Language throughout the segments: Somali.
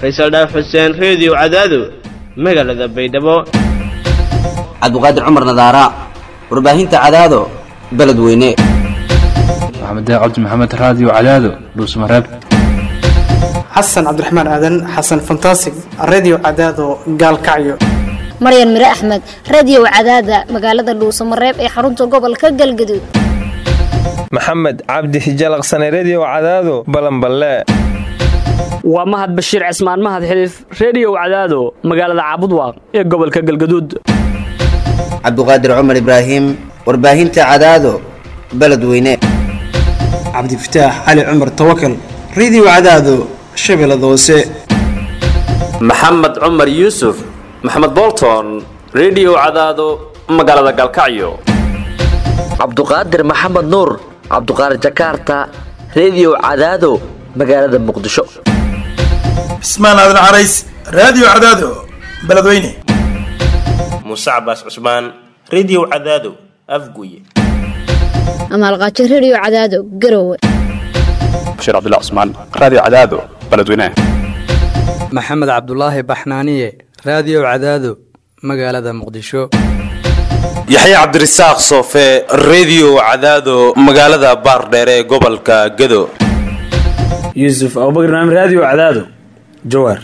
faysal dhaaf xuseen reediyo cadaado magaalada baydhabo cabdiqaadir cumar nadaara warbaahinta cadaado beledweyne maxamed cabdi maxamed raadiyo cadaado dhuusmareeb xasan cabdiraxmaan aadan xasan fantasig redio cadaado gaalkacyo maryan mire axmed radio cadaada magaalada dhuusamareeb ee xarunta gobolka galgaduud maxamed cabdi hijalaqsane redio cadaado balanballe waa mahad bashiir cismaan mahad xiliif reediyow cadaado magaalada caabudwaaq ee gobolka galgaduud cabdiqaadir cumar ibraahim warbaahinta cadaado beledweyne cabdifataax cali cumar tawakal redio cadaado shabeellada hoose maxamed cumar yuusuf maxamed bolton redio cadaado magaalada galkacyo cabduqaadir maxamed nuur cabduqaadir jakaarta redio cadaado magaalada muqdisho cismaan aadan carays raadiyo cadaado beledweyne muuse cabaas cusmaan redio cadaado afguye amaalqaajo redio cadaado garowe bashiir cabdilla cusmaan raadiyo cadaado beledweyne maxamed cabdulaahi baxnaaniye raadiyo cadaado magaalada muqdisho yaxya cabdirasaaq soofe redio cadaado magaalada baardheere ee gobolka gado yuusuf abubakr naam raadiyo cadaado jawaar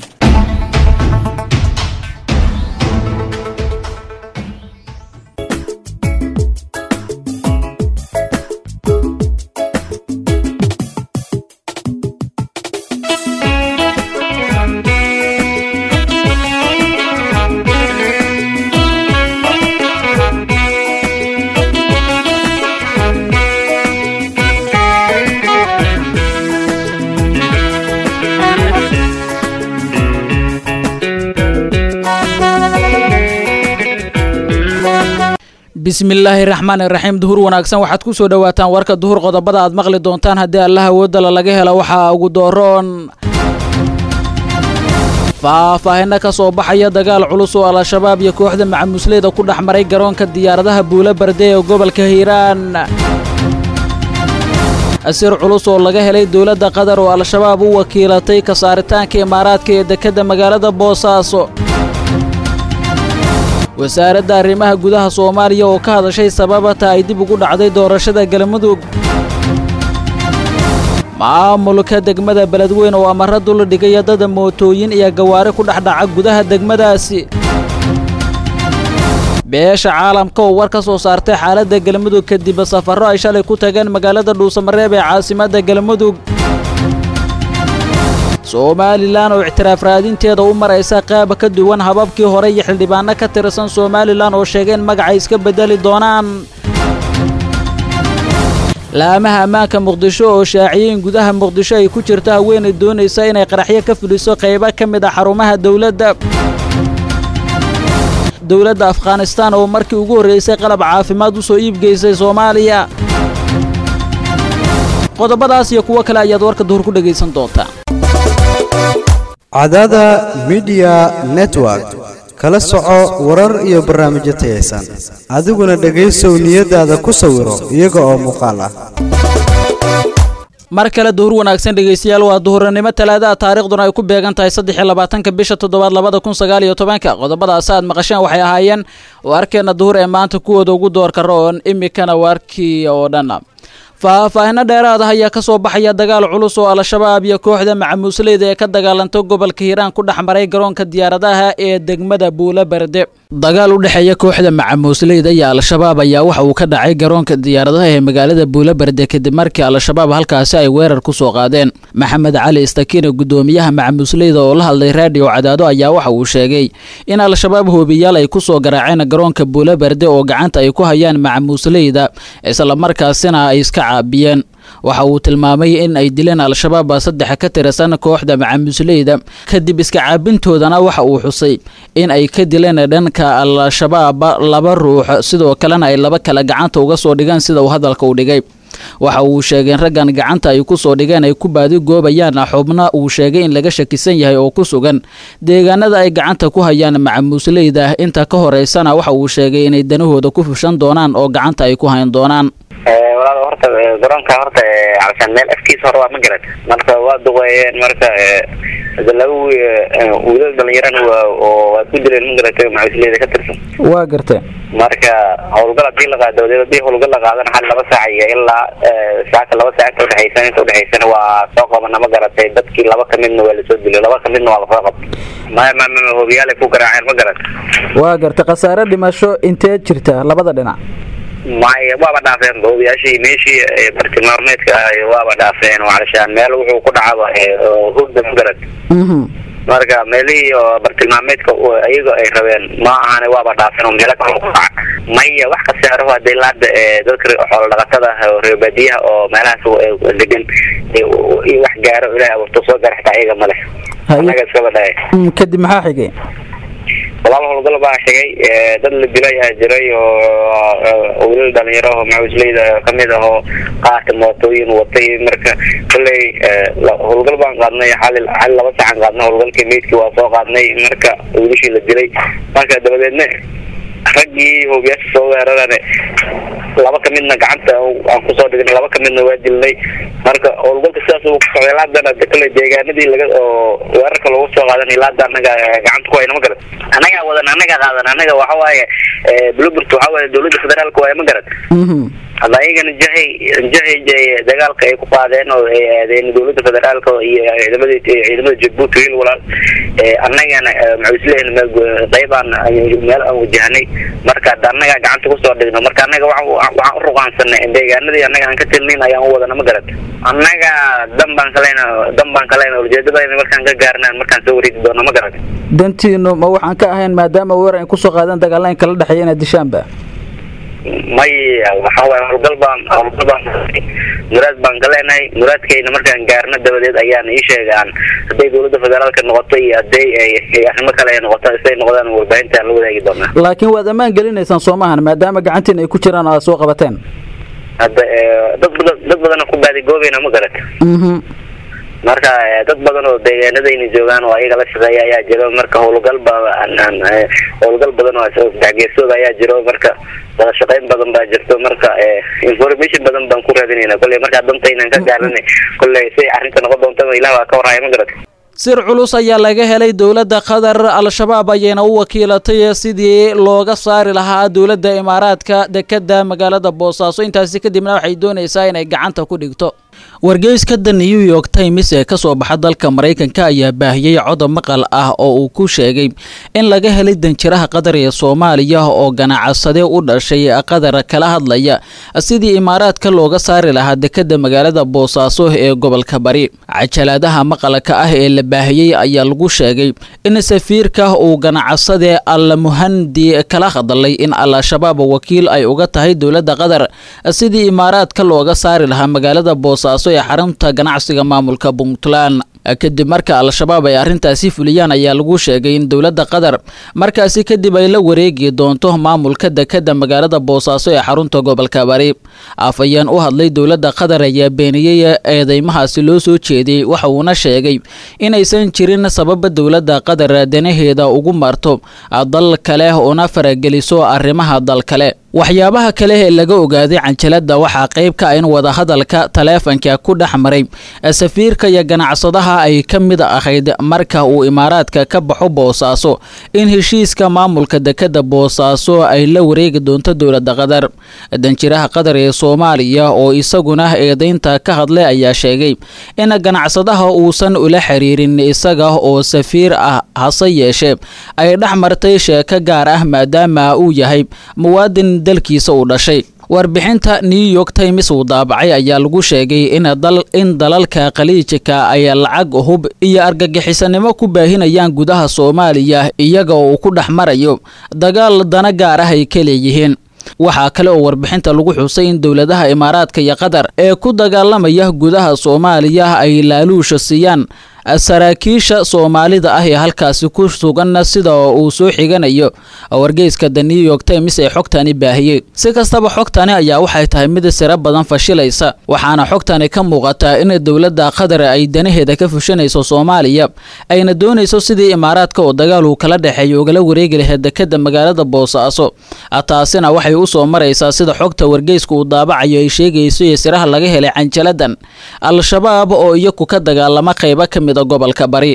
bismillaahi raxmaan iraxiim duhur wanaagsan waxaad ku soo dhowaataan warka duhur qodobada aad maqli doontaan haddii allah awoodala laga helo waxaa ugu dooroon faahfaahinno ka soo baxaya dagaal culus oo al-shabaab iyo kooxda macamusleyda ku dhex maray garoonka diyaaradaha buula barde ee gobolka hiiraan asiir culus oo laga helay dowladda qatar oo al-shabaab u wakiilatay ka saaritaanka imaaraadka ee dekedda magaalada boosaaso wasaaradda arrimaha gudaha soomaaliya oo ka hadashay sababata ay dib ugu dhacday doorashada galmudug maamulka degmada beledweyn oo amara dula dhigaya dada mootooyin iyo gawaari ku dhex dhaca gudaha degmadaasi beesha caalamka oo war ka soo saartay xaaladda galmudug kadib safarro ay shalay ku tageen magaalada dhuusamareeb ee caasimadda galmudug somalilan oo ictiraaf raadinteeda u maraysa qaab ka duwan hababkii hore iyo xildhibaano ka tirsan somalilan oo sheegeen magacay iska beddeli doonaan laamaha ammaanka muqdisho oo shaaciyeen gudaha muqdisho ay ku jirto haweenay doonaysa inay qaraxyo ka fuliso qaybo ka mid ah xarumaha dowladda dowladda afghanistaan oo markii ugu horraysay qalab caafimaad u soo iibgeysay soomaaliya qodobadaas iyo kuwo kale ayaad warka duhur ku dhegaysan doontaa cadaada midiya network kala soco warar iyo barnaamijyo tayaysan adiguna dhegaysow niyadaada ku sawiro iyaga oo muuqaal ah mar kale duhur wanaagsan dhegaystayaal waa duhurnimo talaadaha taariikhduna ay ku beegan tahay saddex iyo labaatanka bisha toddobaad labada kun sagaal iyo tobanka qodobadaas aad maqasheen waxay ahaayeen waarkeena duhur ee maanta kuwooda ugu doorka roon imikana waarkii oo dhan faahfaahinno dheeraad ah ayaa ka soo baxaya dagaal culus oo al-shabaab iyo kooxda macamuusleyda ee ka dagaalanta gobolka hiiraan ku dhex maray garoonka diyaaradaha ee degmada buula berde dagaal u dhexeeya kooxda macamuusleyda iyo al-shabaab ayaa waxa uu ka dhacay garoonka diyaaradaha ee magaalada buula berde kadib markii al-shabaab halkaasi ay weerar ku soo qaadeen maxamed cali istakiine gudoomiyaha macamuusleyda oo la hadlay raadiyo cadaado ayaa waxa uu sheegay in al-shabaab hoobiyaal ay ku soo garaaceen garoonka buula berde oo gacanta ay ku hayaan macamuusleyda islamarkaasina ay iska caabiyeen waxa uu tilmaamay in ay dileen al-shabaab saddex ka tirsan kooxda macamusleyda kadib iska caabintoodana waxa uu xusay in ay ka dileen dhanka al-shabaab laba ruux sidoo kalena ay laba kale gacanta uga soo dhigeen sida uu hadalka u dhigay waxa uu sheegay in raggan gacanta ay ku soo dhigeen ay ku baadi goobayaan xubna uu sheegay in laga shakisan yahay oo ku sugan deegaanada ay gacanta ku hayaan macamuusleyda inta ka horeysana waxa uu sheegay inay danahooda ku fushan doonaan oo gacanta ay ku hayn doonaan walaal horta garoonka horta calshaan meel afkiisa hore waa ma garad marka waa duqeeyeen marka hada laba wiilal dhalinyarana waa oo waa ku dileen magaratay macusleyda ka tirsan waa gartay marka howlgal hadii la qaado dee hadii howlgal la qaadana hal laba saac iyo ilaa saaka laba saac inta udhexaysan inta udhexaysana waa soo qabana ma garatay dadkii laba kamidna waa lasoo dilay laba kamidna waa lasoo qabtay maya ma ma hobiyaalay ku garaaceen ma garat waa gartay khasaare dhimasho intee jirta labada dhinac maya waaba dhaafeen hoobiyaashii meeshii bartilmaameedka ah waaba dhaafeen alashaan meel wuxuu ku dhacaba hurda ma garat marka meelihii oo bartilmaameedka iyaga ay rabeen ma ahane waaba dhaafeen oo meelo kale ku dhaca maya wax kasaaro hadii laada dadka xoolo dhaqatada ah oo reer baadiyaha oo meelahaas degan iyo wax gaaro ilahay abuurto soo gaara xitaa iyaga male anaga iskaba dhahay kadib maxaa xigay walaal howlgal baa xigay dad la dilay aa jiray oo wiilal dhalinyaro oo macusleyda kamid ah oo qaata mootooyin watay marka kolley howlgal baan qaadnay xali xali laba sacan qaadnay howlgalkii meydkii waa soo qaadnay marka wiilashii la dilay marka dabadeedna raggii hoobiyaasha soo weerarane laba kamidna gacanta aan kusoo dhignay laba kamidna waa dilnay marka howlgalka sidaas uu kusocday laadana kale deegaanadii laga oo weerarka loogu soo qaadanay laada anaga gacanta ku hayna ma garat anagaa wadan anaga qaadan anaga waxa waaye bluebird waxa waaye dowladda federaalka waaye ma garat hadda ayagana jahay jahay dagaalka ay ku qaadeen oo ay aadeen dowladda federaalka iyo ciidamada ciidamada jabuuti wiil walaal annagana macuslehen qaybaan meel aan wajahnay marka hadda annaga gacanta kusoo dhigno marka annaga waxaan u ruqaansanay deegaanadii annaga aan ka tilnayn ayaan u wadana ma garat annaga dan baan kalena dan baan kalena ujeedadayna markaan ka gaarnaan markaan soo wareegi doono ma garat dantiinu ma waxaan ka ahayn maadaama weerar ay kusoo qaadeen dagaalaan kala dhexeeya inaad dishaanba maya waxa waaye howlgal baan howlgal baan muraad baan ka leenahay muraadkayna markaan gaarno dabadeed ayaan ii sheegaan hadday dowladda federaalka noqoto iyo hadday ay arrimo kale ay noqoto siday noqdaan warbaahinta aan la wadaagi doonaa laakiin waad ammaan gelinaysaan soomahan maadaama gacantiin ay ku jiraan oo aad soo qabateen hadda dad badan dad badan ku baadigoobayna ma garat marka dad badan oo deegaanadayna joogaan oo ayaga la shaqeeya ayaa jiro marka howlgal ba howlgal badan oo sadexgeesooda ayaa jiro marka wada shaqayn badan baa jirto marka information badan baan ku raadinayna kolley markaa dantaynan ka gaaranay kolley say arrinta noqon doontaba ilah waa ka warhaya ma garat sir culus ayaa laga helay dowladda qatar al-shabaab ayayna u wakiilatay sidii looga saari lahaa dowladda imaaraadka dekeda magaalada boosaaso intaasi kadibna waxay doonaysaa inay gacanta ku dhigto wargeyska the new york times ee kasoo baxa dalka maraykanka ayaa baahiyey codab maqal ah oo uu ku sheegay in laga helay danjiraha qatar ee soomaaliya oo ganacsade u dhashay qatar kala hadlaya sidii imaaraadka looga saari lahaa dekeda magaalada boosaaso ee gobolka bari cajalaadaha maqalka ah ee la baahiyey ayaa lagu sheegay in safiirka uu ganacsade almuhandi kala hadlay in al-shabaab wakiil ay uga tahay dowladda qatar sidii imaaraadka looga saari lahaa magaalada boosaaso ee xarunta ganacsiga maamulka puntland kadib marka al-shabaab ay arrintaasi fuliyaan ayaa lagu sheegay in dowladda qatar markaasi kadib ay la wareegi doonto maamulka dekeda magaalada boosaaso ee xarunta gobolka bari afayeen u hadlay dowladda qatar ayaa beeniyey eedeymahaasi loo soo jeediyey waxa uuna sheegay inaysan jirin sababa dowladda qatar danaheeda ugu marto dal kale una farageliso arrimaha dal kale waxyaabaha kale ee laga ogaaday canjalada waxaa qayb ka ah in wadahadalka taleefanka ku dhex maray safiirka iyo ganacsadaha ay ka mid ahayd marka uu imaaraadka ka baxo boosaaso in heshiiska maamulka dekeda boosaaso ay la wareegi doonto dowladda qatar danjiraha qatar ee soomaaliya oo isaguna eedeynta ka hadlay ayaa sheegay in ganacsadaha uusan ula xiriirin isaga oo safiir ah hase yeeshee ay dhex martay sheeko gaar ah maadaama uu yahay muwaadin dalkiisa uu dhashay warbixinta new york times uu daabacay ayaa lagu sheegay in in dalalka khaliijka ay lacag hub iyo argagixisanimo ku baahinayaan gudaha soomaaliya iyaga oo uu ku dhex marayo dagaal dana gaar ah ay ka leeyihiin waxaa kale oo warbixinta lagu xusay in dowladaha imaaraadka iyo qatar ee ku dagaalamaya gudaha soomaaliya ay laaluusha siiyaan saraakiisha soomaalida ah ee halkaasi ku sugan sida uu soo xiganayo wargeyska the new york times ee xogtani baahiyey si kastaba xogtani ayaa waxay tahay mid siro badan fashilaysa waxaana xogtani ka muuqataa in dowladda qatar ay danaheeda ka fushanayso soomaaliya ayna doonayso sidii imaaraadka oo dagaal uu kala dhexeeyo ugala wareegi lahayd dekeda magaalada boosaaso taasina waxay u soo maraysaa sida xogta wargeyska uu daabacayo ay sheegayso iyo siraha laga helay canjaladan al-shabaab oo iyaku ka dagaalama qaybo ka mid gobolka bari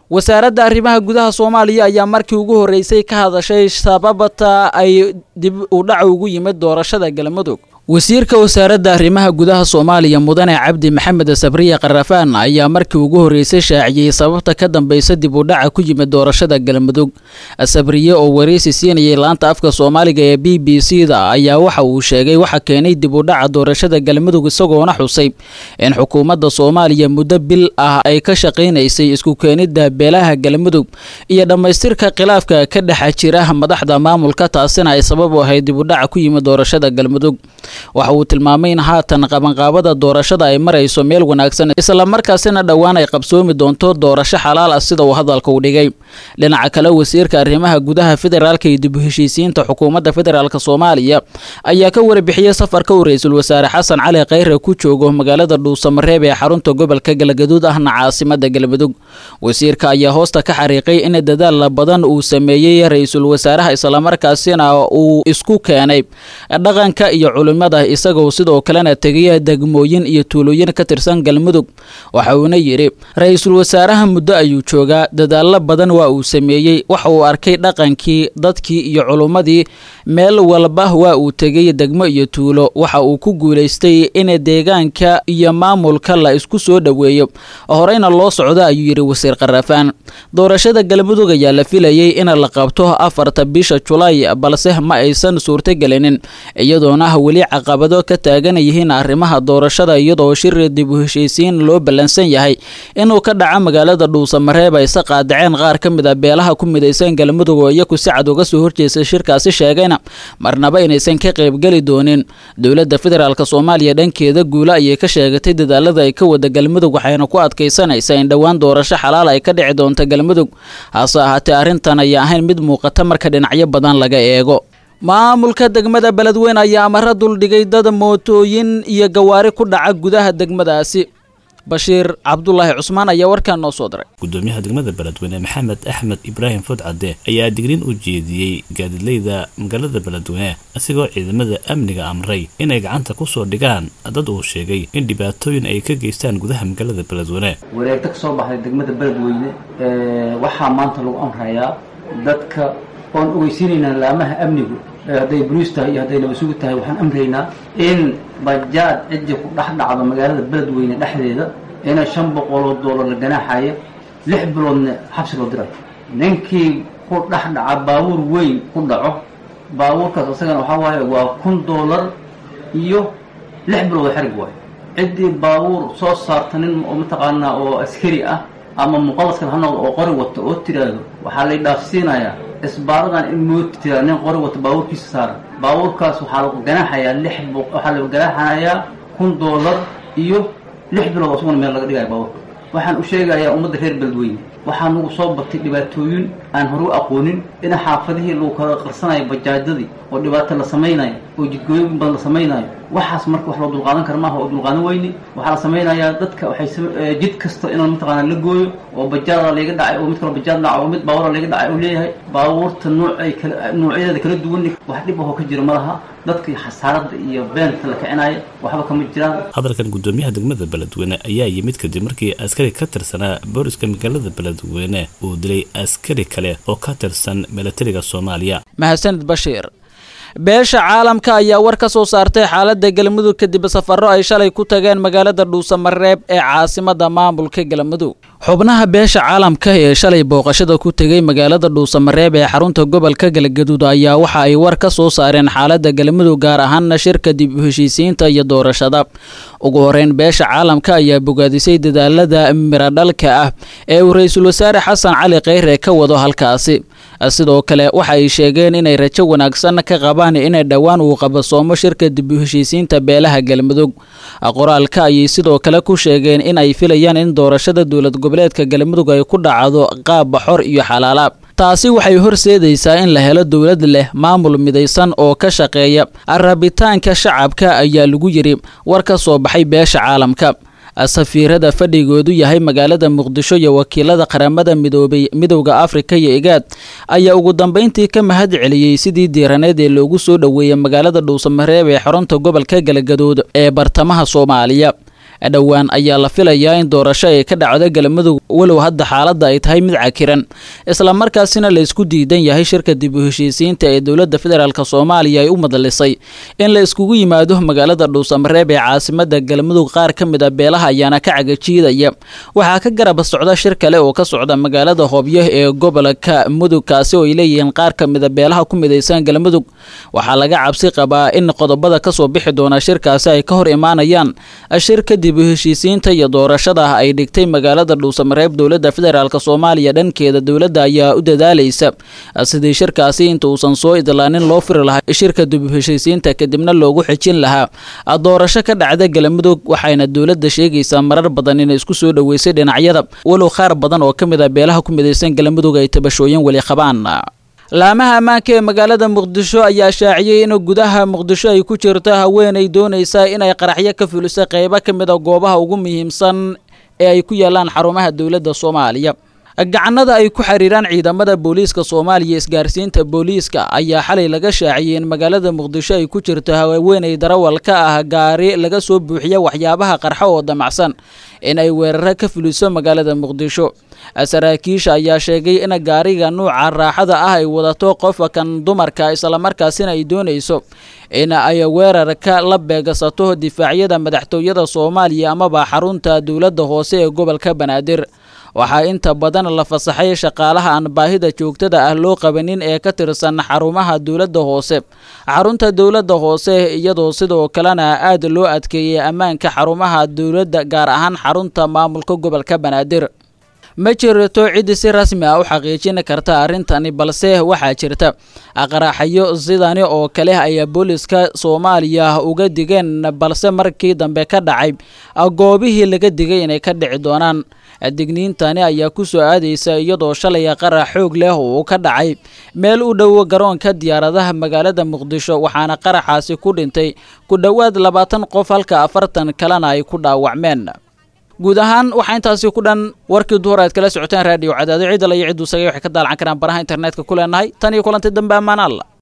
wasaaradda arrimaha gudaha soomaaliya ayaa markii ugu horreysay ka hadashay sababta ay dib u dhaca ugu yimid doorashada galmudug wasiirka wasaaradda arrimaha gudaha soomaaliya mudane cabdi maxamed sabriye qarafaan ayaa markii ugu horreysay shaaciyey sababta ka dambeysa dib u dhaca ku yimid doorashada galmudug sabriye oo wareysi siinayay laanta afka soomaaliga ee b b c da ayaa waxa uu sheegay waxa keenay dib u dhaca doorashada galmudug isagoona xusay in xukuumadda soomaaliya muddo bil ah ay ka shaqaynaysay isku keenidda beelaha galmudug iyo dhammaystirka khilaafka ka dhexa jira madaxda maamulka taasina ay sabab u ahayd dib u dhaca ku yimid doorashada galmudug waxa uu tilmaamay in haatan qabanqaabada doorashada ay marayso meel wanaagsan islamarkaasina dhowaan ay qabsoomi doonto doorasho xalaal ah sida uu hadalka u dhigay dhinaca kale wasiirka arrimaha gudaha federaalka iyo dib u heshiisiinta xukuumadda federaalk soomaaliya ayaa ka warbixiyey safarka uu ra-iisul wasaare xasan cali khayre ku joogo magaalada dhuusamareeb ee xarunta gobolka galgaduud ahna caasimada galmudug wasiirka ayaa hoosta ka xariiqay in dadaal badan uu sameeyey ra-iisul wasaaraha islamarkaasina uu isku keenay dhaqanka iyo culimada isagoo sidoo kalena tegaya degmooyin iyo tuulooyin ka tirsan galmudug waxa uuna yidhi ra-iisul wasaaraha muddo ayuu joogaa dadaalo badan waa uu sameeyey waxa uu arkay dhaqankii dadkii iyo culummadii meel walba waa uu tegay degmo iyo tuulo waxa uu ku guulaystay in deegaanka iyo maamulka la isku soo dhoweeyo horeyna loo socdo ayuu yidhi wasiir qarafaan doorashada galmudug ayaa la filayay in la qabto afarta bisha julaay balse ma aysan suurtagelinin iyadoona weli caqabado ka taagan yihiin arrimaha doorashada iyadoo shir dib u heshiisiin loo ballansan yahay inuu ka dhaco magaalada dhuusamareeb ayse qaadaceen qaar ka mid a beelaha ku midaysan galmudug oo iyaku si cad uga soo horjeestay shirkaasi sheegayna marnaba inaysan ka qaybgeli doonin dowladda federaalk soomaaliya dhankeeda guulo ayay ka sheegatay dadaalada ay ka wada galmudug waxayna ku adkaysanaysaa in dhowaan doorasho xalaal ay ka dhici doonto galmudug hase ahaatee arrintan ayaa ahayn mid muuqata marka dhinacyo badan laga eego maamulka degmada beledweyne ayaa amaro duldhigay dad mootooyin iyo gawaari ku dhaca gudaha degmadaasi bashiir cabdulaahi cusmaan ayaa warkaan noo soo diray gudoomiyaha degmada beledweyne maxamed axmed ibraahim fodcade ayaa digriin u jeediyey gaadiidleyda magaalada beledweyne isagoo ciidamada amniga amray inay gacanta ku soo dhigaan dad uu sheegay in dhibaatooyin ay ka geystaan gudaha magaalada beledweyne wareegta ka soo baxday degmada beledweyne waxaa maanta lagu amrayaa dadka oon ogeysiinaynaa laamaha amnigu hadday boliis tahay iyo hadday nabasugu tahay waxaan amraynaa in bajaad ciddi ku dhex dhacdo magaalada beledweyne dhexdeeda ina shan boqoloo doolar la ganaaxaya lix biloodna xabsi loo dirayo ninkii ku dhex dhaca baabuur weyn ku dhaco baabuurkaas isagana waxaa waaye waa kun doolar iyo lix bilood oo xerig waayo ciddii baabuur soo saarta nin oo mataqaanaa oo askari ah ama muqadaskan ha noqdo oo qori wato oo tiraahdo waxaa lay dhaafsiinayaa isbaaradan in mooti tiraa nin qori wato baabuurkiisa saaran baabuurkaas waxaa lagu ganaaxayaa lix waxaa lagu ganaaxayaa kun doolar iyo lix bilood oo isaguna meel laga dhigaya baabuurka waxaan u sheegayaa ummadda reer beledweyne waxaa nagu soo batay dhibaatooyin aan hore u aqoonin in xaafadihii lagu kala qarsanayo bajaajadii oo dhibaato la samaynayo oo jidgooyin badan la samaynayo waxaas marka wax loo dulqaadan kara maaha oo dulqaadan weyne waxaa la samaynayaa dadka waxay jid kasta inaan mataqaana la gooyo oo bajaada layga dhacay oo mid kaloo bajaad dhaca oo mid baabura layga dhacay uu leeyahay baabuurta nuucay kala nuucyadeeda kala duwan wax dhib ahoo ka jira ma laha dadkii xasaaradda iyo beenta la kicinaya waxba kama jiraan hadalkan gudoomiyaha degmada beledweyne ayaa yimid kadib markii askari ka tirsanaa booliska magaalada beledweyne uu dilay askari kale oo ka tirsan milatariga soomaaliya mahadsanid bashiir beesha caalamka ayaa war ka soo saartay xaaladda galmudug kadib safarro ay shalay ku tageen magaalada dhuusamareeb ee caasimada maamulka galmudug xubnaha beesha caalamka ee shalay booqashada ku tegay magaalada dhuusamareeb ee xarunta gobolka galgaduud ayaa waxa ay war ka soo saareen xaaladda galmudug gaar ahaana shirka dib u heshiisiinta iyo doorashada ugu horeyn beesha caalamka ayaa bogaadisay dadaalada miradhalka ah ee uu ra-iisul wasaare xasan cali kheyre ka wado halkaasi sidoo kale waxa ay sheegeen inay rajo wanaagsan ka qabaan inay dhowaan uu qabasoomo shirka dib u heshiisiinta beelaha galmudug qoraalka ayay sidoo kale ku sheegeen in ay filayaan in doorashada dowlad goboleedka galmudug ay ku dhacdo qaab baxor iyo xalaala taasi waxay horseedaysaa in la helo dowlad leh maamul midaysan oo ka shaqeeya rabitaanka shacabka ayaa lagu yidhi war ka soo baxay beesha caalamka safiirada fadhigoodu yahay magaalada muqdisho iyo wakiilada qaramada midoobay midowda afrika iyo igaad ayaa ugu dambeyntii ka mahad celiyey sidii diiraneed ee loogu soo dhoweeyey magaalada dhuusamareeb ee xarunta gobolka galgaduud ee bartamaha soomaaliya dhowaan ayaa la filayaa in doorasho ay ka dhacdo galmudug walow hadda xaaladda ay tahay mid cakiran islamarkaasina la isku diidan yahay shirka dib u heshiisiinta ee dowladda federaalk soomaaliya ay u madalisay in la iskugu yimaado magaalada dhuusamareeb ee caasimada galmudug qaar ka mid a beelaha ayaana ka cagajiidaya waxaa ka garab socda shir kale oo ka socda magaalada hoobyo ee gobolka mudug kaasi oo ay leeyihiin qaar ka mid a beelaha ku midaysan galmudug waxaa laga cabsi qabaa in qodobada kasoo bixi doona shirkaasi ay ka hor imaanayaan shir kadib u heshiisiinta iyo doorashada ay dhigtay magaalada dhuusamareeb dowladda federaalk soomaaliya dhankeeda dowladda ayaa u dadaalaysa sidii shirkaasi inta uusan soo idlaanin loo firi lahaa shirka dib u heshiisiinta kadibna loogu xejin lahaa doorasho ka dhacda galmudug waxayna dowladda sheegaysaa marar badan inay isku soo dhoweysay dhinacyada walow qaar badan oo ka mid a beelaha ku midaysan galmudug ay tabashooyin weli qabaan laamaha ammaanka ee magaalada muqdisho ayaa shaaciyey in gudaha muqdisho ay ku jirto haweenay doonaysa inay qaraxyo ka fuliso qeybo ka mid a goobaha ugu muhiimsan ee ay ku yaalaan xarumaha dowladda soomaaliya gacanada ay ku xiriiraan ciidamada booliiska soomaaliya isgaarsiinta booliiska ayaa xalay laga shaaciyey in magaalada muqdisho ay ku jirto haweenay darawal ka ah gaari laga soo buuxiya waxyaabaha qarxo oo damacsan in ay weeraro ka fuliso magaalada muqdisho saraakiisha ayaa sheegay in gaariga nuuca raaxada ah ay wadato qofka kan dumarka islamarkaasina ay doonayso in ay weerarka la beegsato difaacyada madaxtooyada soomaaliya amaba xarunta dowladda hoose ee gobolka banaadir waxaa inta badan la fasaxay shaqaalaha aan baahida joogtada ah loo qabanin ee ka tirsan xarumaha dowladda hoose xarunta dowladda hoose iyadoo sidoo kalena aad loo adkeeyey ammaanka xarumaha dowladda gaar ahaan xarunta maamulka gobolka banaadir ma jirto cid si rasmi ah u xaqiijin karta arrintani balse waxaa jirta qaraxyo sidani oo kale ayaa booliska soomaaliya uga digeen balse markii dambe ka dhacay goobihii laga digay inay ka dhici doonaan digniintani ayaa ku soo aadaysa iyadoo shalay qarax xoog leh uu ka dhacay meel u dhow garoonka diyaaradaha magaalada muqdisho waxaana qaraxaasi ku dhintay ku dhowaad labaatan qof halka afartan kalena ay ku dhaawacmeen guud ahaan waxaa intaasi ku dhan warkii duhur aad kala socoteen raadiyo cadaado ciidala iyo cidduu sagay waxay ka daalcan karaan baraha internetka ku leenahay tan iyo kulanti dambe ammaan alla